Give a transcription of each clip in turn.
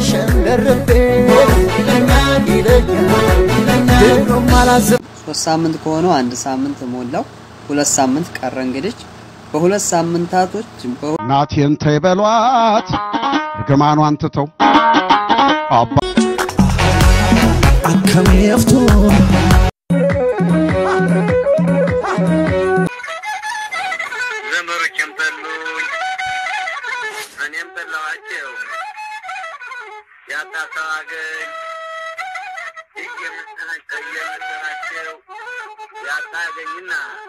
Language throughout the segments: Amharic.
ሸንደርቤ ይለኛል ይለኛል ድሮም አላስብ ሶስት ሳምንት ከሆነው አንድ ሳምንት ሞላው። ሁለት ሳምንት ቀረ። እንግዲህ በሁለት ሳምንታቶች በሁ- ናቴን ተይ በሏት እርግማኗን ትተው አባ አከሜፍቱ ዘመዶቼም ጠሉኝ፣ እኔም ጠላኋቸው። ያጣ ሰው አገኝ እየመሰላቸው ያጣ አገኝና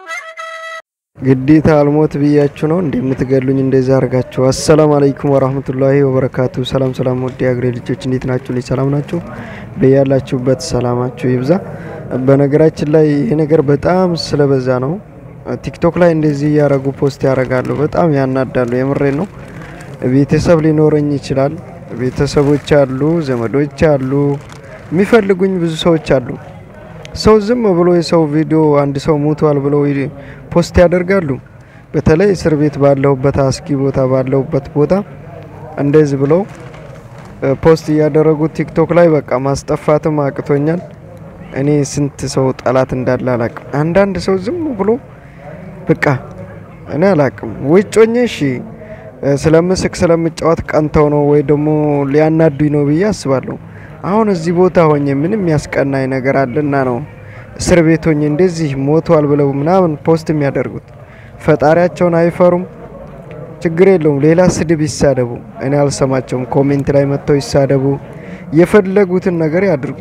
ግዴታ አልሞት ብያችሁ ነው እንደምትገሉኝ እንደዛ አርጋችሁ። አሰላም አለይኩም ወራህመቱላሂ ወበረካቱ። ሰላም ሰላም፣ ወዲ አገሬ ልጆች እንዴት ናችሁ? ልጅ ሰላም ናችሁ? በያላችሁበት ሰላማችሁ ይብዛ። በነገራችን ላይ ይሄ ነገር በጣም ስለበዛ ነው። ቲክቶክ ላይ እንደዚህ እያረጉ ፖስት ያደርጋሉ። በጣም ያናዳሉ። የምሬ ነው። ቤተሰብ ሊኖረኝ ይችላል። ቤተሰቦች አሉ፣ ዘመዶች አሉ፣ የሚፈልጉኝ ብዙ ሰዎች አሉ። ሰው ዝም ብሎ የሰው ቪዲዮ አንድ ሰው ሞቷል ብለው ይ- ፖስት ያደርጋሉ። በተለይ እስር ቤት ባለሁበት አስጊ ቦታ ባለሁበት ቦታ እንደዚህ ብለው እ፣ ፖስት እያደረጉ ቲክቶክ ላይ በቃ ማስጠፋትም አቅቶኛል። እኔ ስንት ሰው ጠላት እንዳለ አላቅም። አንዳንድ ሰው ዝም ብሎ በቃ እኔ አላቅም። ውጭ ሆኜ እሺ እ፣ ስለምስቅ ስለምጫወት ቀንተው ነው ወይ ደግሞ ሊያናዱኝ ነው ብዬ አስባለሁ። አሁን እዚህ ቦታ ሆኜ ምንም ያስቀናኝ ነገር አለና ነው እስር ቤት ሆኜ እንደዚህ ሞቷል ብለው ምናምን ፖስት የሚያደርጉት። ፈጣሪያቸውን አይፈሩም። ችግር የለውም፣ ሌላ ስድብ ይሳደቡ፣ እኔ አልሰማቸውም። ኮሜንት ላይ መጥተው ይሳደቡ፣ የፈለጉትን ነገር ያድርጉ።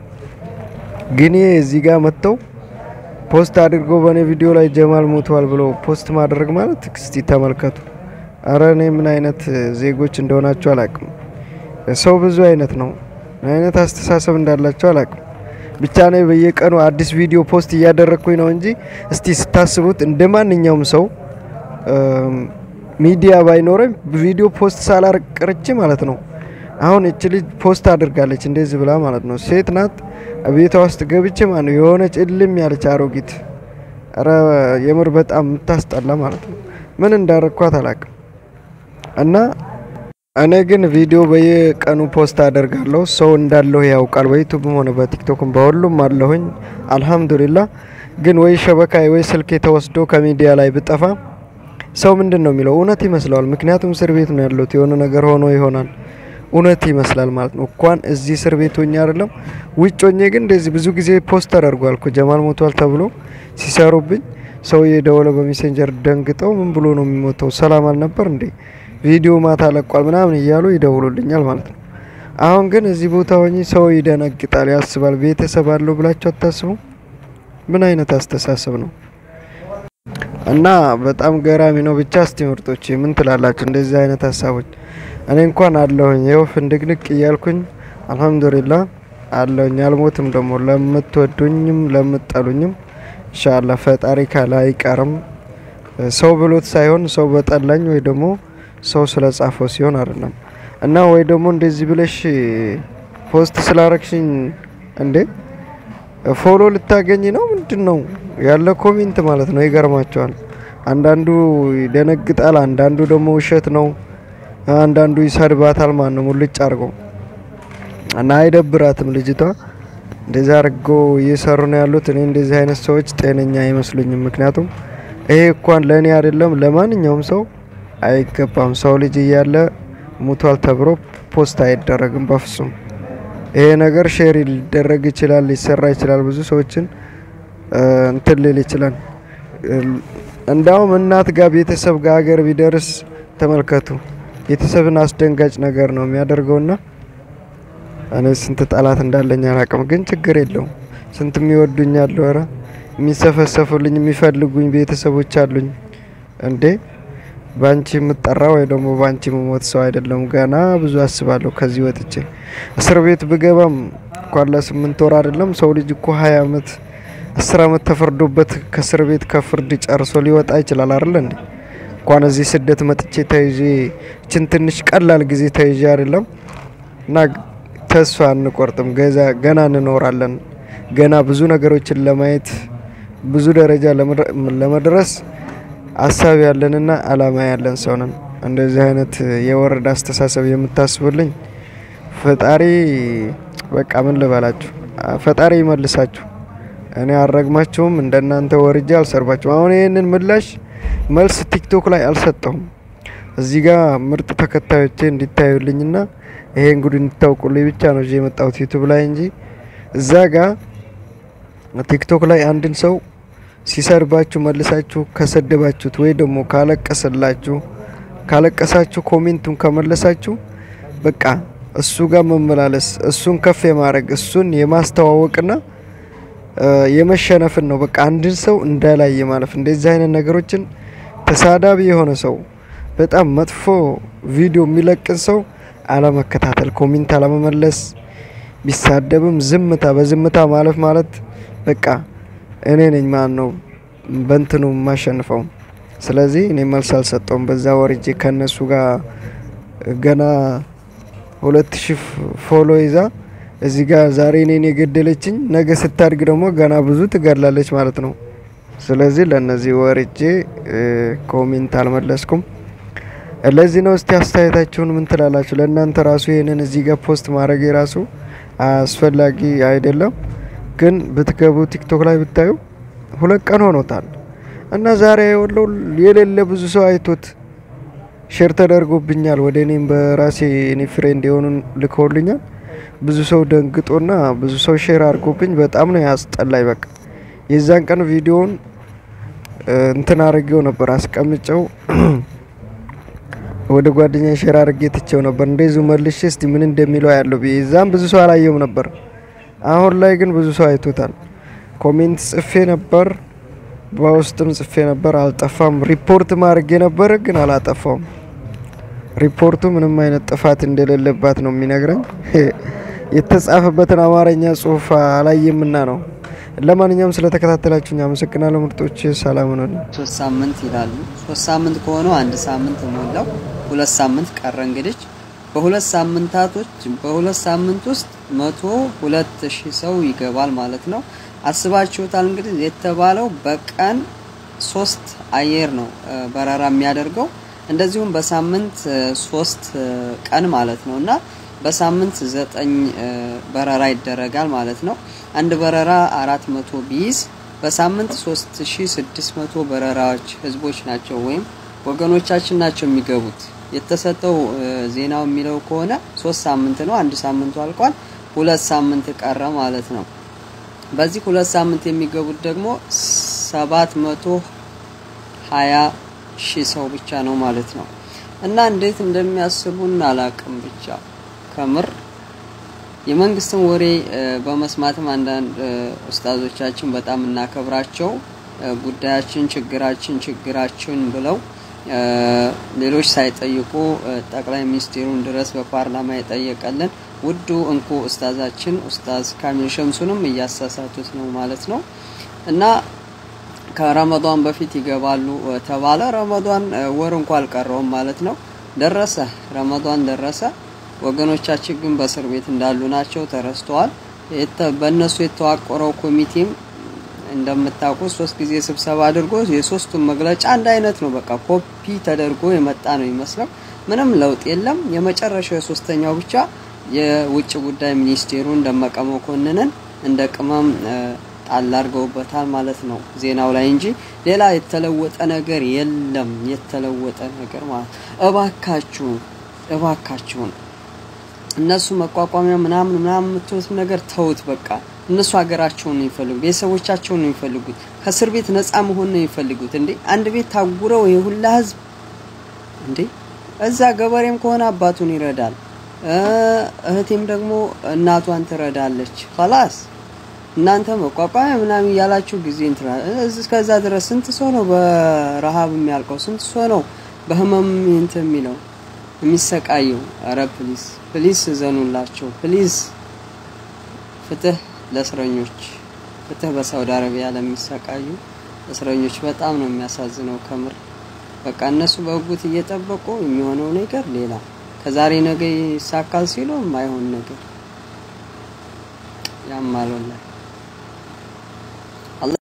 ግን ይሄ እዚህ ጋር መጥተው ፖስት አድርገው በእኔ ቪዲዮ ላይ ጀማል ሞቷል ብለው ፖስት ማድረግ ማለት እስቲ ተመልከቱ። አረ እኔ ምን አይነት ዜጎች እንደሆናቸው አላቅም። ሰው ብዙ አይነት ነው። ምን አይነት አስተሳሰብ እንዳላቸው አላቅም። ብቻ ነው በየቀኑ አዲስ ቪዲዮ ፖስት እያደረግኩኝ ነው እንጂ እስቲ ስታስቡት እንደ ማንኛውም ሰው እም፣ ሚዲያ ባይኖረኝ ቪዲዮ ፖስት ሳላርቅ ቅርቼ ማለት ነው። አሁን እች ልጅ ፖስት አድርጋለች እንደዚህ ብላ ማለት ነው። ሴት ናት። ቤቷ ውስጥ ገብቼ ማለት ነው የሆነች እልም ያለች አሮጊት፣ ኧረ የምር በጣም የምታስጠላ ማለት ነው። ምን እንዳረግኳት አላቅም እና እኔ ግን ቪዲዮ በየቀኑ ፖስት አደርጋለሁ። ሰው እንዳለሁ ያውቃል። በዩቱብም ሆነ በቲክቶክም በሁሉም አለሁኝ። አልሐምዱሊላ። ግን ወይ ሸበካይ ወይ ስልክ ተወስዶ ከሚዲያ ላይ ብጠፋ ሰው ምንድን ነው የሚለው? እውነት ይመስለዋል። ምክንያቱም እስር ቤት ነው ያለሁት። የሆነ ነገር ሆኖ ይሆናል እውነት ይመስላል ማለት ነው። እንኳን እዚህ እስር ቤት ሆኜ አይደለም ውጭ ሆኜ ግን እንደዚህ ብዙ ጊዜ ፖስት ተደርጓል እኮ ጀማል ሞቷል ተብሎ ሲሰሩብኝ ሰው የደወለ በሜሴንጀር ደንግጠው ምን ብሎ ነው የሚሞተው? ሰላም አልነበር እንዴ? ቪዲዮ ማታ ለቋል ምናምን እያሉ ይደውሉልኛል ማለት ነው። አሁን ግን እዚህ ቦታ ሆኜ ሰው ይደነግጣል፣ ያስባል። ቤተሰብ አለው ብላችሁ አታስቡ? ምን አይነት አስተሳሰብ ነው? እና በጣም ገራሚ ነው። ብቻ እስቲ ምርጦች ምን ትላላችሁ? እንደዚህ አይነት ሀሳቦች እኔ እንኳን አለሁኝ ይኸው ፍንድቅንቅ እያልኩኝ አልሐምዱሊላ አለሁኝ። አልሞትም ደግሞ ለምትወዱኝም ለምትጠሉኝም ኢንሻአላ ፈጣሪ ካለ አይቀርም። ሰው ብሎት ሳይሆን ሰው በጠላኝ ወይ ደግሞ ሰው ስለ ጻፈው ሲሆን አይደለም። እና ወይ ደግሞ እንደዚህ ብለሽ ፖስት ስላረግሽኝ እንዴ ፎሎ ልታገኝ ነው ምንድን ነው ያለ ኮሜንት ማለት ነው። ይገርማቸዋል። አንዳንዱ ይደነግጣል፣ አንዳንዱ ደግሞ ውሸት ነው፣ አንዳንዱ ይሰድባታል። ማን ነው ሙልጭ አድርገው እና አይደብራትም ልጅቷ። እንደዚህ አድርገው እየሰሩ ነው ያሉት። እኔ እንደዚህ አይነት ሰዎች ጤነኛ አይመስሉኝም። ምክንያቱም ይሄ እንኳን ለእኔ አይደለም ለማንኛውም ሰው አይገባም። ሰው ልጅ እያለ ሙቷል ተብሎ ፖስት አይደረግም በፍጹም። ይሄ ነገር ሼር ሊደረግ ይችላል፣ ሊሰራ ይችላል፣ ብዙ ሰዎችን እ፣ እንትን ሊል ይችላል። እንዳውም እናት ጋር ቤተሰብ ጋር ሀገር ቢደርስ ተመልከቱ። ቤተሰብን አስደንጋጭ ነገር ነው የሚያደርገውና እኔ ስንት ጠላት እንዳለኝ አላውቅም፣ ግን ችግር የለውም። ስንት የሚወዱኝ አሉ፣ ኧረ የሚሰፈሰፉልኝ የሚፈልጉኝ ቤተሰቦች አሉኝ። እንዴ ባንቺ የምጠራ ወይ ደግሞ ባንቺ የምሞት ሰው አይደለም። ገና ብዙ አስባለሁ ከዚህ ወጥቼ እስር ቤት ብገባም እንኳን ለስምንት ወር አይደለም ሰው ልጅ እኮ ሀያ አመት አስር አመት ተፈርዶበት ከእስር ቤት ከፍርድ ጨርሶ ሊወጣ ይችላል አይደለ እንዴ? እንኳን እዚህ ስደት መጥቼ ተይዤ ችን ትንሽ ቀላል ጊዜ ተይዤ አይደለም እና ተስፋ አንቆርጥም። ገዛ ገና እንኖራለን። ገና ብዙ ነገሮችን ለማየት ብዙ ደረጃ ለመድረ- ለመድረስ ሀሳብ ያለንና አላማ ያለን ሰው ነን። እንደዚህ አይነት የወረደ አስተሳሰብ የምታስቡልኝ ፈጣሪ በቃ ምን ልበላችሁ፣ ፈጣሪ ይመልሳችሁ። እኔ አልረግማችሁም፣ እንደናንተ ወርጄ አልሰርባችሁም። አሁን ይህንን ምላሽ መልስ ቲክቶክ ላይ አልሰጠሁም። እዚህ ጋር ምርጥ ተከታዮቼ እንዲታዩልኝና ይሄን ጉድ እንዲታውቁልኝ ብቻ ነው እዚህ የመጣሁት ዩቱብ ላይ እንጂ እዛ ጋር ቲክቶክ ላይ አንድን ሰው ሲሰርባችሁ መልሳችሁ ከሰደባችሁት ወይ ደግሞ ካለቀሰላችሁ ካለቀሳችሁ ኮሜንቱን ከመለሳችሁ በቃ እሱ ጋር መመላለስ እሱን ከፍ የማድረግ እሱን የማስተዋወቅና የመሸነፍን ነው። በቃ አንድን ሰው እንዳላይ ማለፍ። እንደዚህ አይነት ነገሮችን ተሳዳቢ የሆነ ሰው በጣም መጥፎ ቪዲዮ የሚለቅን ሰው አለመከታተል፣ ኮሜንት አለመመለስ፣ ቢሳደብም ዝምታ በዝምታ ማለፍ ማለት በቃ እኔ ነኝ ማን ነው በእንትኑ የማሸንፈው። ስለዚህ እኔ መልስ አልሰጠውም። በዛ ወርጄ ከነሱ ጋር ገና ሁለት ሺህ ፎሎ ይዛ እዚህ ጋር ዛሬ እኔን የገደለችኝ ነገ ስታድግ ደግሞ ገና ብዙ ትገድላለች ማለት ነው። ስለዚህ ለእነዚህ ወርጄ ኮሜንት አልመለስኩም። ለዚህ ነው። እስቲ አስተያየታችሁን ምን ትላላችሁ? ለእናንተ ራሱ ይህንን እዚህ ጋር ፖስት ማድረግ የራሱ አስፈላጊ አይደለም፣ ግን ብትገቡ ቲክቶክ ላይ ብታዩ ሁለት ቀን ሆኖታል እና ዛሬ የወለው የሌለ ብዙ ሰው አይቶት ሼር ተደርጎብኛል። ወደ እኔም በራሴ እኔ ፍሬንድ የሆኑ ልከውልኛል። ብዙ ሰው ደንግጦና ብዙ ሰው ሼር አድርጎብኝ በጣም ነው ያስጠላኝ። በቃ የዛን ቀን ቪዲዮውን እንትን አድርጌው ነበር አስቀምጨው ወደ ጓደኛ ሼር አድርጌ ትቼው ነበር። እንደዚሁ መልሼ እስቲ ምን እንደሚለው ያለው ብዬ እዛም ብዙ ሰው አላየውም ነበር። አሁን ላይ ግን ብዙ ሰው አይቶታል። ኮሜንት ጽፌ ነበር፣ በውስጥም ጽፌ ነበር፣ አልጠፋም። ሪፖርት ማድረጌ ነበር ግን አላጠፋውም። ሪፖርቱ ምንም አይነት ጥፋት እንደሌለባት ነው የሚነግረኝ። የተጻፈበትን አማርኛ ጽሁፍ አላየምና ነው። ለማንኛውም ስለተከታተላችሁኝ አመሰግናለሁ ምርጦች። ሰላም ነው። ሶስት ሳምንት ይላሉ። ሶስት ሳምንት ከሆነው አንድ ሳምንት ሞላው። ሁለት ሳምንት ቀረ። እንግዲህ በሁለት ሳምንታቶች በሁለት ሳምንት ውስጥ መቶ ሁለት ሺህ ሰው ይገባል ማለት ነው። አስባችሁታል? እንግዲህ የተባለው በቀን ሶስት አየር ነው በረራ የሚያደርገው እንደዚሁም በሳምንት ሶስት ቀን ማለት ነው እና በሳምንት ዘጠኝ በረራ ይደረጋል ማለት ነው። አንድ በረራ አራት መቶ ቢይዝ በሳምንት ሶስት ሺ ስድስት መቶ በረራዎች ህዝቦች ናቸው ወይም ወገኖቻችን ናቸው የሚገቡት። የተሰጠው ዜናው የሚለው ከሆነ ሶስት ሳምንት ነው። አንድ ሳምንቱ አልቋል። ሁለት ሳምንት ቀረ ማለት ነው። በዚህ ሁለት ሳምንት የሚገቡት ደግሞ ሰባት መቶ ሀያ ሺህ ሰው ብቻ ነው ማለት ነው። እና እንዴት እንደሚያስቡን አላቅም። ብቻ ከምር የመንግስትን ወሬ በመስማትም አንዳንድ ኡስታዞቻችን በጣም እናከብራቸው ጉዳያችን ችግራችን ችግራችን ብለው ሌሎች ሳይጠይቁ ጠቅላይ ሚኒስትሩን ድረስ በፓርላማ የጠየቀልን ውዱ እንቁ ኡስታዛችን ኡስታዝ ካሚል ሸምሱንም እያሳሳቱት ነው ማለት ነው እና ከረመዷን በፊት ይገባሉ ተባለ። ረመዷን ወር እንኳ አልቀረውም ማለት ነው። ደረሰ፣ ረመዷን ደረሰ። ወገኖቻችን ግን በእስር ቤት እንዳሉ ናቸው፣ ተረስተዋል። በእነሱ የተዋቀረው ኮሚቴም እንደምታውቁት ሶስት ጊዜ ስብሰባ አድርጎ የሶስቱን መግለጫ አንድ አይነት ነው። በቃ ኮፒ ተደርጎ የመጣ ነው ይመስለው። ምንም ለውጥ የለም። የመጨረሻው የሶስተኛው ብቻ የውጭ ጉዳይ ሚኒስቴሩን ደመቀ መኮንንን እንደ ቅመም ጣል አድርገውበታል ማለት ነው ዜናው ላይ እንጂ ሌላ የተለወጠ ነገር የለም። የተለወጠ ነገር ማለት እባካችሁን እባካችሁን እነሱ መቋቋሚያ ምናምን ምናምን የምትሉት ነገር ተውት። በቃ እነሱ ሀገራቸውን ነው የሚፈልጉት፣ ቤተሰቦቻቸውን ነው የሚፈልጉት፣ ከእስር ቤት ነፃ መሆን ነው የሚፈልጉት። እንዴ አንድ ቤት ታጉረው ይሄ ሁላ ህዝብ እንዴ እዛ ገበሬም ከሆነ አባቱን ይረዳል፣ እህቴም ደግሞ እናቷን ትረዳለች። ኸላስ እናንተ መቋቋሚያ ምናምን እያላችሁ ጊዜ እንትና እስከዛ ድረስ ስንት ሰው ነው በረሃብ የሚያልቀው? ስንት ሰው ነው በህመም እንትን የሚለው የሚሰቃየው? አረ ፕሊዝ ፕሊዝ እዘኑላቸው ፕሊዝ። ፍትህ ለእስረኞች፣ ፍትህ በሳውዲ አረቢያ ለሚሰቃዩ እስረኞች በጣም ነው የሚያሳዝነው ከምር። በቃ እነሱ በህጉት እየጠበቁ የሚሆነው ነገር ሌላ፣ ከዛሬ ነገ ይሳካል ሲሉ የማይሆን ነገር ያማሉላል።